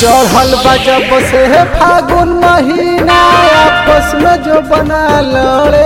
चढ़ल बा जब से फागुन महीना आपस में जो बना लड़े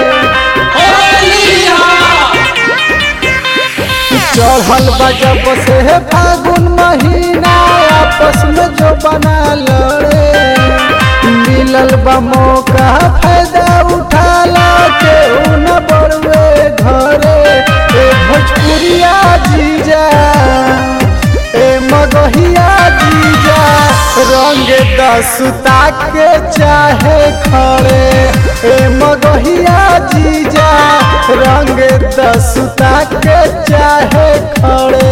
चढ़ल बा जब से फागुन महीना आपस में जो बना लड़े मिलल बा मौका फायदा उठाला के न बड़वे घरे ए भोजपुरिया जीजा ए मगहिया जीजा रंग दसुता के चाहे खड़े ए मगहिया जीजा रंग दसुता के चाहे खड़े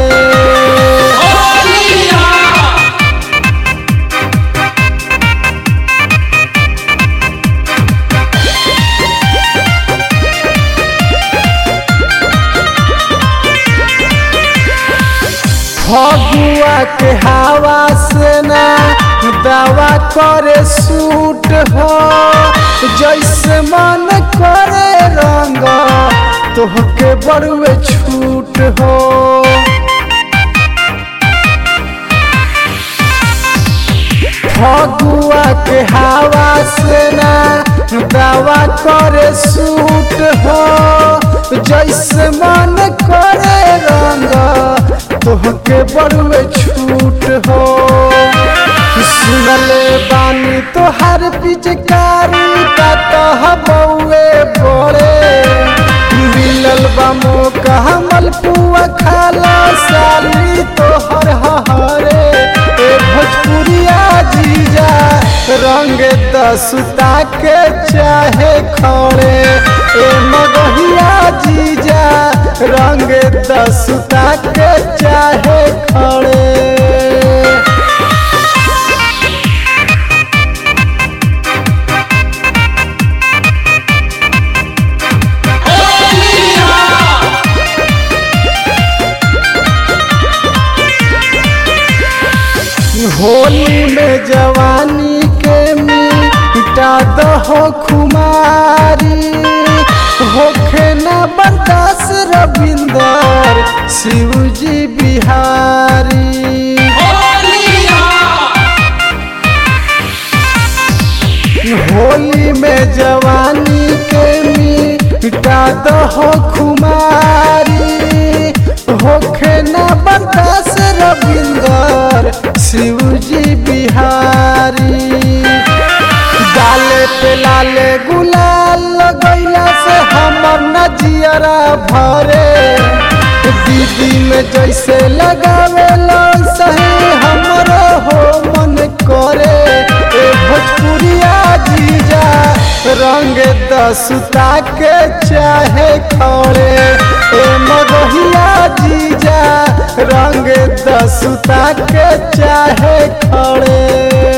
फगुआ के हवा से ना दवा करे सूट हो जैसे मन करे रंग तोहके बड़ुए छूट हो फगुआ के हवा से ना दवा करे सूट हो जैसे मन करे रंग तोहके बड़ुए छूट हो सुनले बानी तोहर पिचकारी का तह बउए बड़े मिलल बा मौका हमल पुआ खाला साली तोहर हरे ए भोजपुरिया जीजा रंग दसुता के चाहे खड़े ए मगहिया जीजा रंग दसुता के चाहे खड़े होली में जवानी के मिटा दहो खुमारी होखे न बर्दाश्त रविंदर शिवजी बिहारी होली में जवानी के मिटा दहो खुमारी होखे न बर्दाश्त रविंदर शिवजी बिहारी डाले पे लाले गुलाल लगैला से हमर नजियरा भरे दीदी में जैसे लगावे सही हमरो हो मन करे ए भोजपुरिया जीजा रंग दसुता के चाहे खड़े ए मगहिया जीजा रंग दसुता के चाहे खड़े